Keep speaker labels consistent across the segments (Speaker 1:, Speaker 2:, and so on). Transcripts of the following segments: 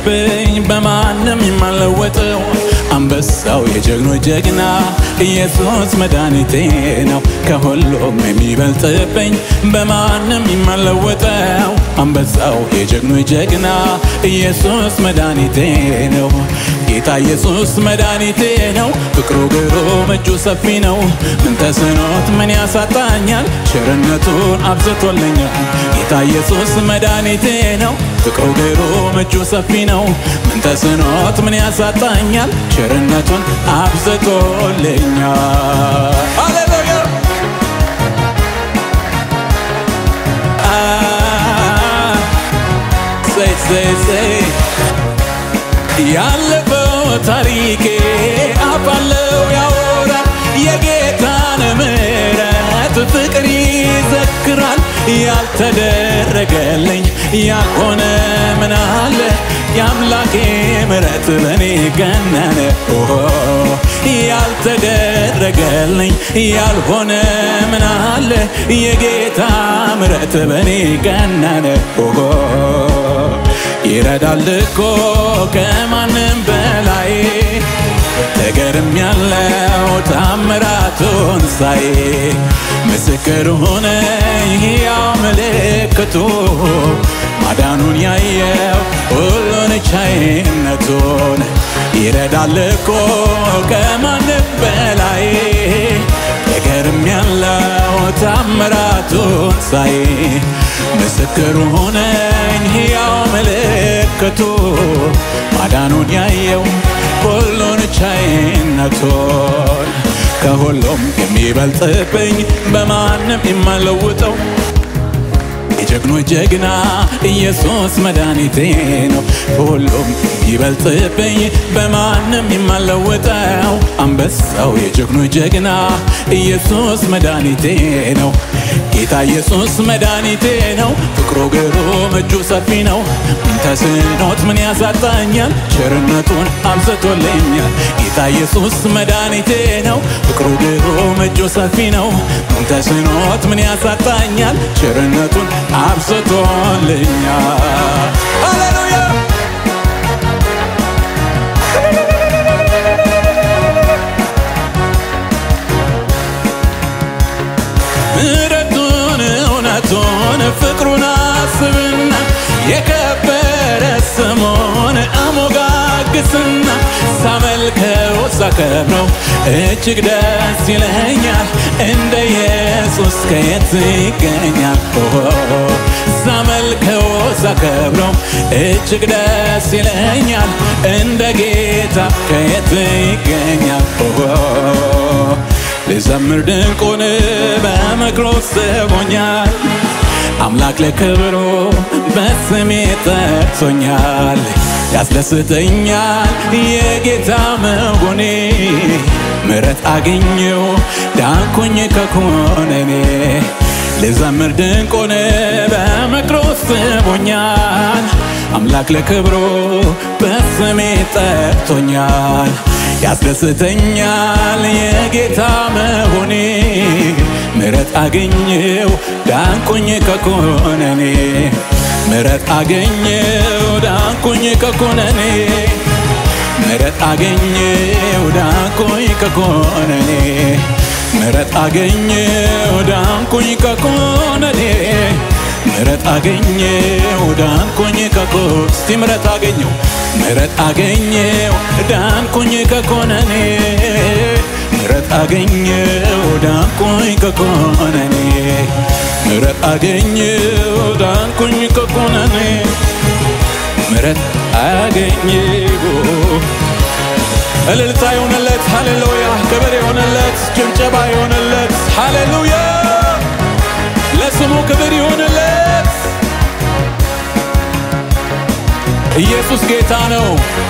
Speaker 1: የሚበልጥብኝ በማንም የማለወጠው አንበሳው የጀግኖች ጀግና ኢየሱስ መድኃኒቴ ነው። ከሁሉም የሚበልጥብኝ በማንም የማለወጠው አንበሳው የጀግኖች ጀግና ኢየሱስ መድኃኒቴ ነው። ጌታ ኢየሱስ መድኃኒቴ ነው። ፍቅሩ ግሩም እጁ ሰፊ ነው። ምን ተስኖት ምን ያሳጣኛል? ቸርነቱን አብዝቶልኛል። ጌታ ኢየሱስ መድኃኒቴ ነው። ፍቅሩ ግሩም እጁ ሰፊ ነው። ምን ተስኖት ምን ያሳጣኛል? ቸርነቱን አብዝቶልኛል። ሃሌሉያ ሰይ ሰይ ሰይ ያለፈው ታሪኬ አፋለው ያወራል የጌታን ምሕረት ፍቅር ይዘክራል። ያልተደረገልኝ ያልሆነ ምን አለ የአምላኬ ምሕረት በኔ ገነነ። ኦሆ ያልተደረገልኝ ያልሆነ ምን አለ የጌታ ምሕረት በኔ ገነነ። ኦሆ ይረዳል እኮ ከማንም በላይ ተገርም ያለው ታምራቱን ሳይ ምስክር ሆነ ሕያው ምልክቱ ማዳኑን ያየው ሁሉን ቻይነቱን ይረዳል እኮ ከማንም በላይ ተገርም ያለው ታምራቱን ሳይ ምስክር ሆነኝ ሕያው ምልክቱ ማዳኑን ያየው ሁሉን ቻይነቱን ከሁሉም የሚበልጥብኝ በማንም የማለውጠው የጀግኖች ጀግና ኢየሱስ መድኃኒቴ ነው። ሁሉም ይበልጥብኝ በማንም የማለወጠው አንበሳው የጀግኖች ጀግና ኢየሱስ መድኃኒቴ ነው። ጌታ ኢየሱስ መድኃኒቴ ነው። ፍቅሩ ግሩም እጁ ሰፊ ነው። ምን ተስኖት ምን ያሳጣኛል? ቸርነቱን አብዝቶልኛል። ጌታ ኢየሱስ መድኃኒቴ ነው። ፍቅሩ ግሩም እጁ ሰፊ ነው። ምን ተስኖት ምን ያሳጣኛል? ቸርነቱን አብዝቶልኛል። ሃሌሉያ ምሕረቱን እውነቱን ፍቅሩን አስብና የከበረ ስሙን አሞጋግስና ሳመልከው ሳከብረው እጅግ ደስ ይለኛል። እንደ ኢየሱስ ከየት ይገኛል? ኦሆ ሳመልከው ሳከብረው እጅግ ደስ ይለኛል። እንደ ጌታ ከየት ይገኛል? ኦሆ ልዘምር ድንቁን በምክሩ ስቦኛል። አምላክ ለክብሩ በስሜ ጠርቶኛል። ያስደስተኛል የጌታ መሆኔ ምሕረት አገኘው ዳንኩኝ ከኮነኔ ልዘምር ድንቁን በምክሩ ስቦኛል። አምላክ ለክብሩ በስሜ ጠርቶኛል። ያስደስተኛል የጌታ መሆኔ ምሕረት አገኘው ዳንኩኝ ከኮነኔ ምሕረት አገኘው ዳንኩኝ ከኮነኔ ምሕረት አገኘው ዳንኩኝ ከኮነኔ ምሕረት አገኘው ዳንኩኝ ከኮነኔ ምሕረት አገኘው ዳንኩኝ ከኮ እስቲ ምሕረት አገኘው ምሕረት አገኘው ዳንኩኝ ከኮነኔ ምሕረት አገኘው ዳንኩኝ ከኮነኔ ምሕረት አገኘው ዳንኩኝ ከኮነኔ ምሕረት አገኘው እልልታ የሆነለት ሃሌሉያ፣ ክብር የሆነለት ጭብጨባ የሆነለት ሃሌሉያ፣ ለስሙ ክብር የሆነለት ኢየሱስ ጌታ ነው።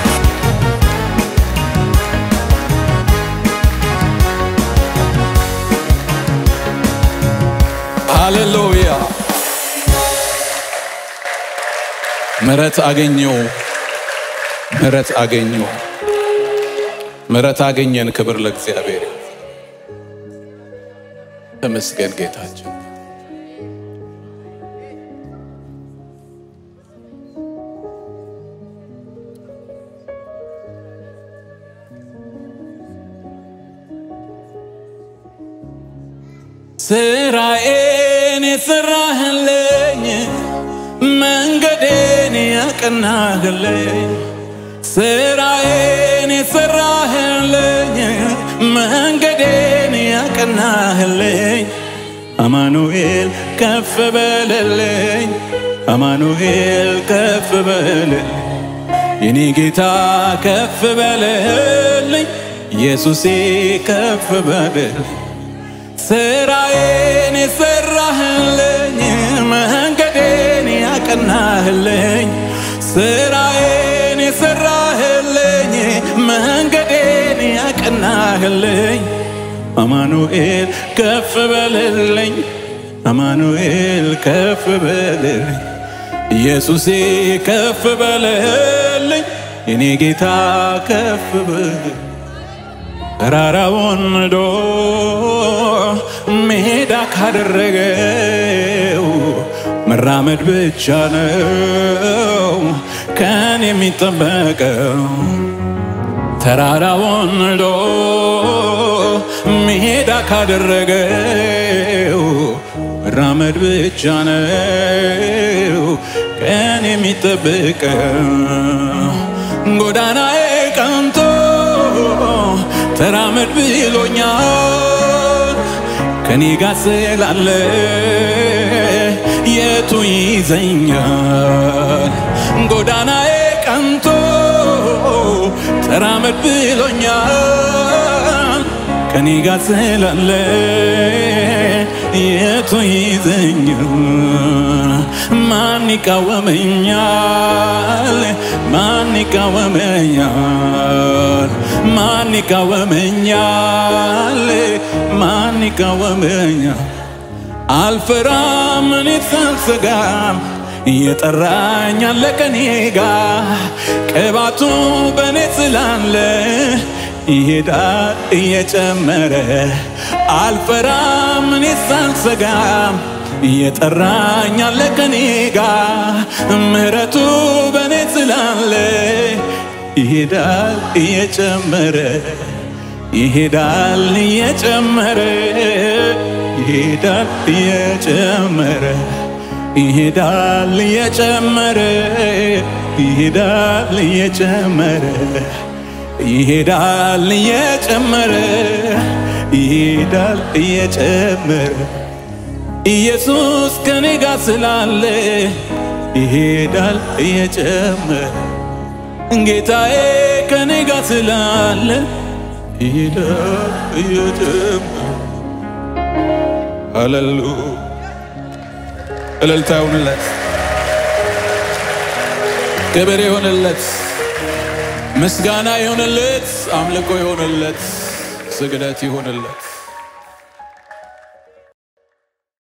Speaker 1: ሃሌሉያ ምሕረት አገኘው፣ ምሕረት አገኘው፣ ምሕረት አገኘን። ክብር ለእግዚአብሔር። ተመስገን ጌታችን። ስራዬን የሰራህልኝ መንገዴን ያቀናህልኝ ስራዬን የሰራህልኝ መንገዴን ያቀናህልኝ አማኑኤል ከፍ በልልኝ አማኑኤል ከፍ በልልኝ የኔ ጌታ ከፍ በልልኝ ኢየሱሴ ከፍ በልልኝ ስራዬን የሰራህልኝ መንገዴን ያቀናህልኝ ስራዬን የሰራህልኝ መንገዴን ያቀናህልኝ አማኑኤል ከፍ በልልኝ አማኑኤል ከፍ በልልኝ ኢየሱሴ ከፍ በልልኝ የኔ ጌታ ከፍ በልልኝ ተራራውን ንዶ ሜዳ ካደረገው መራመድ ብቻ ነው ከን የሚጠበቀው ተራራውን ንዶ ሜዳ ካደረገው መራመድ ብቻ ነው ቀን የሚጠብቀው ጎዳናዬ ቀንቶ ተራመድ ብሎኛል ከኔ ጋር ስላለ የቱ ይዘኛል ጎዳናዬ ቀንቶ ተራመድ ብሎኛል ከኔ ጋር ስላለ የቱ ይዘኛል ማን ይቃወመኛል ማን ይቃወመኛል ማን ይቃወመኛል ማን ይቃወመኛል አልፈራም እኔ ሳልሰጋም እየጠራኝ አለ ከኔ ጋር ቅባቱ በእኔ ስላለ ይሄዳል እየጨመረ አልፈራም እኔ ሳልሰጋም እየጠራኝ አለ ከኔ ጋር ምሕረቱ በእኔ ስላለ ይሄዳል እየጨመረ ይሄዳል እየጨመረ ይሄዳል እየጨመረ ይሄዳል እየጨመረ ይሄዳል እየጨመረ ይሄዳል እየጨመረ ይሄዳል እየጨመረ ኢየሱስ ከኔ ጋር ስላለ ይሄዳል እየጨመረ ጌታዬ ከኔ ጋር ስላለ ይሄዳል እየጨመረ ሃሌሉ እልልታ ይሆንለት፣ ክብር ይሆንለት፣ ምስጋና ይሆንለት፣ አምልኮ ይሆንለት፣ ስግደት ይሆንለት።